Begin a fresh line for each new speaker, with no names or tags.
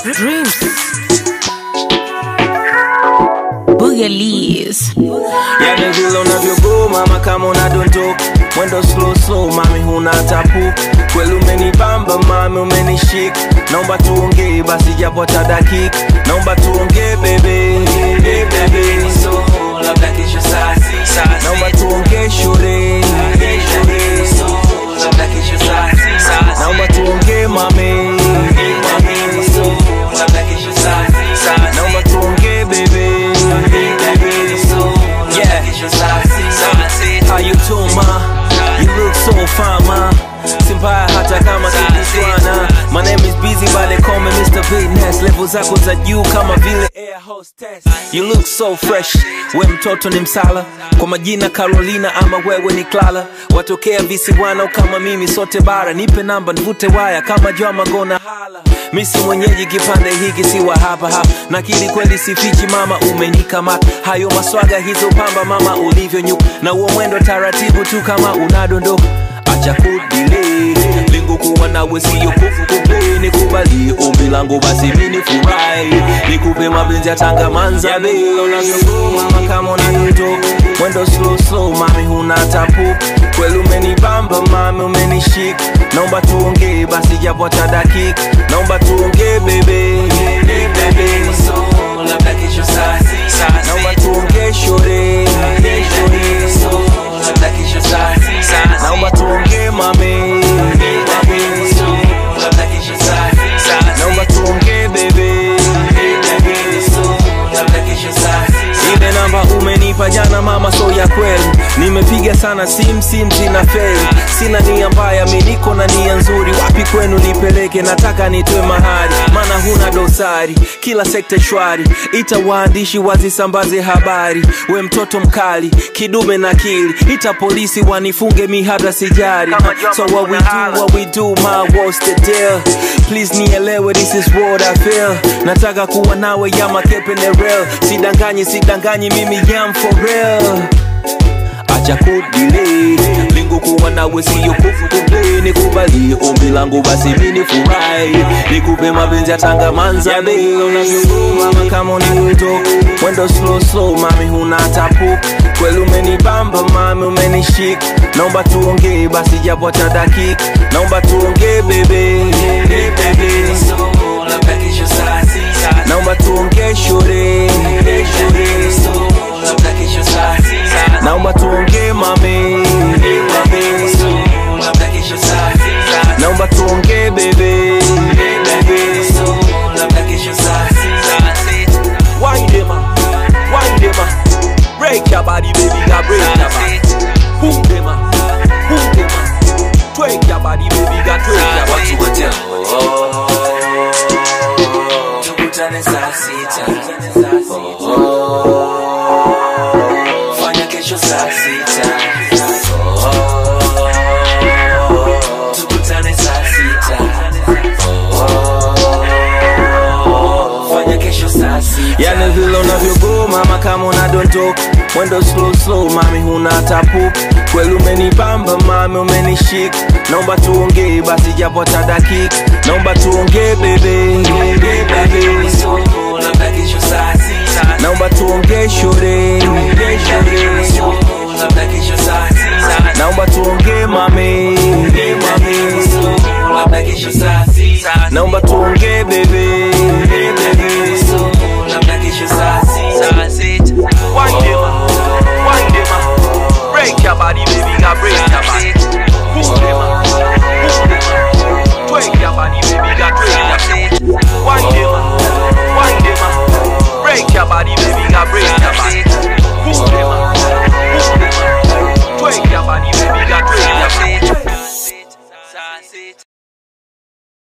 Dreams. Boogalies.
Yani vile unavyogo mama kama unadondoka mwendo slow slow mami huna tapu kweli umenibamba mami umenishika naomba tuongee basi japo hata dakika naomba tuongee bebe bebe
labda kesho saa sita
naomba tuongee shure
labda kesho saa sita
naomba tuongee mami
labda kesho saa sita
naomba tuongee bebe
labda kesho saa sita
How you doing, ma? You look so fine, ma. Simpaya hata kama tukutwana My name is busy but they call me Mr. Business Level zako za juu kama vile air hostess You look so fresh We mtoto ni msala Kwa majina Carolina ama wewe ni Clara Watokea visiwano kama mimi sote bara Nipe namba nivute waya kama Joma gona hala Misi mwenyeji kipande hiki si wa hapa hapa Nakili kweli sifichi mama umenikamata Hayo maswaga hizo pamba mama ulivyo nyuka Na uo mwendo taratibu tu kama unadondoka acha kudile lengo kuwa nawe siyo kufukupe nikubalie ombi langu basi mini furahi nikupe mapenzi ya tanga manzabe unavyogoma kama unanitoka mwendo slow slow mami huna tapu kweli umenibamba mami umenishika naomba tuongee basi japo hata dakika naomba tuongee bebe bebe
labda kesho saa sita
naomba tuongee shore
labda kesho saa sita
naomba tuongee mami
labda kesho saa sita
naomba tuongee bebe
labda kesho saa sita
ile namba umenipa jana mama so ya kweli nimepiga sana sim sim zina feli sina nia mbaya mi niko na nia nzuri wapi kwenu nipeleke nataka nitwe mahali maana huna dosari kila sekta shwari ita waandishi wazisambaze habari we mtoto mkali kidume na kili ita polisi wanifunge mi hata sijari so what we do what we do my what's the deal please nielewe this is what I feel nataka kuwa nawe ya makepe ne real sidanganyi sidanganyi mimi yam for real acha kudile lengo kuwa nawe siyo kufukupe nikubalie ombi langu basi mini furahi nikupe mapenzi ya tanga manzabe unavyogoma kama unanitoka mwendo slow slow mami huna tapu kweli umenibamba mami umenishika naomba tuongee basi japo hata dakika naomba tuongee bebe bebe
labda kesho saa sita
naomba tuongee shure
labda kesho saa sita
naomba tuongee mami
labda kesho saa sita
naomba tuongee bebe
labda kesho saa sita
Wind them up, wind them up. Break your body, baby, girl, break your body. Boom them up, boom them up. Twerk your body, baby, girl, twerk your body.
tukutane saa sita fanya kesho saa sita tukutane saa sita fanya kesho saa sita
Yani vile unavyogoma mama kama unadondoka mwendo slow slow mami huna tapu kweli umenibamba mami umenishika naomba tuongee basi japo hata dakika naomba tuongee bebe